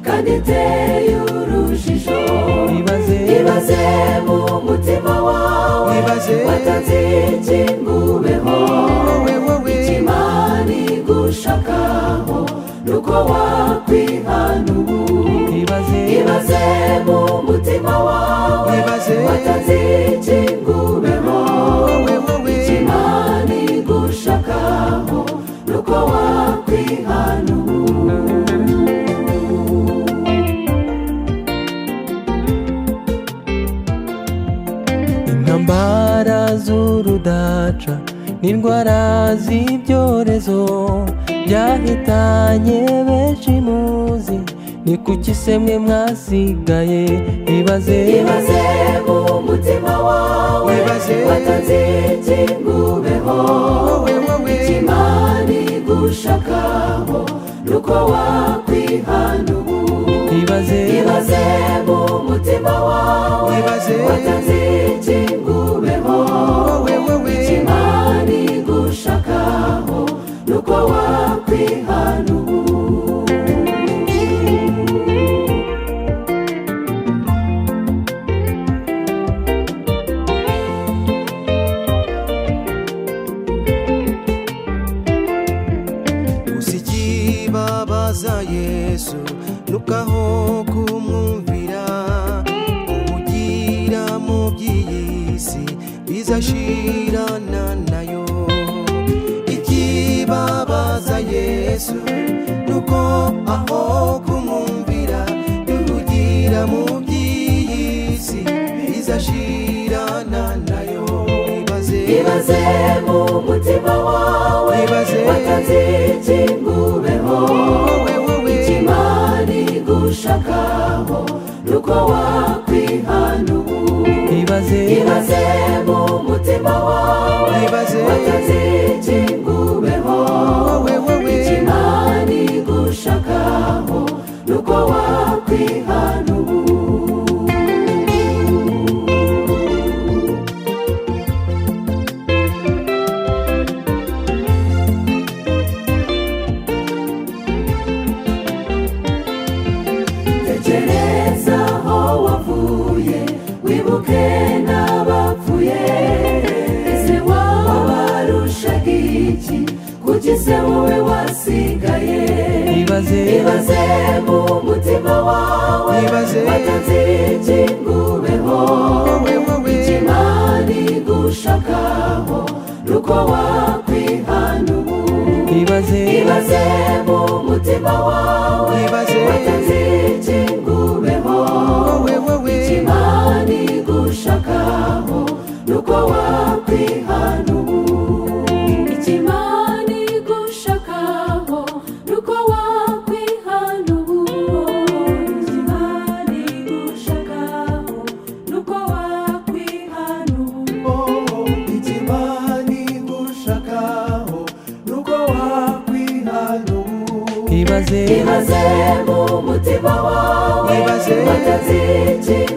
iteye urujijo ibaze ibaze mu mutima wawe Ibaze. watanze iki ngubeho Wowe, wowe. imana igushakaho nuko wakwihana ubu ibaze ibaze mu mutima wawe Ibaze. watanze iki ngubeho wowe wowe imana igushakaho nuko wakwihana ubu intambara z'urudaca n'indwara z'ibyorezo byahitanye benshi muzi ni kuki se mwe mwasigaye ibaze ibaze mu mutima wawe Ibaze. watanze iki ngubeho wowe wowe imana igushakaho nuko wakwihana ubu ibaze ibaze mu mutima wawe Ibaze. watanze iki ngubeho wowe wowe imana igushakaho nuko wakwihana ubu usikibabaza yesu nukaho kumwumvira ubugira mu by'iyi si bizashirana nayo ikibabaza yesu nuko aho kumwumvira yubugira mu by'iyi si bizashirana nayo ibaze ibaze mu mutima wawe Ibaze. watanze iki ngubeho wowe wowe imana igushakaho nuko wakwihana ubu ibaze ibaze mu mutima wawe Ibaze. watanze iki ngubeho wowe wowe imana igushakaho nuko wakwihana ubu tekereza aho wavuye wibuke n'abapfuye ese wabarusha iki kuki se wowe wasigaye ibaze ibaze mu mutima wawe Ibaze. watanze iki ngubeho wowe wowe imana igushakaho nuko wakwihana ubu ibaze ibaze mu mutima wawe Ibaze. watanze iki ngubeho wowe wowe imana igushakaho nuko wakwihana ubu ikimana igushakaho nuko wakwihana ubu ikimana igushakaho nuko wakwihana ubu ikimani gushakaho nuko wakwihana ubu ibaze ibaze mu mutima wawe Ibaze. watanze iki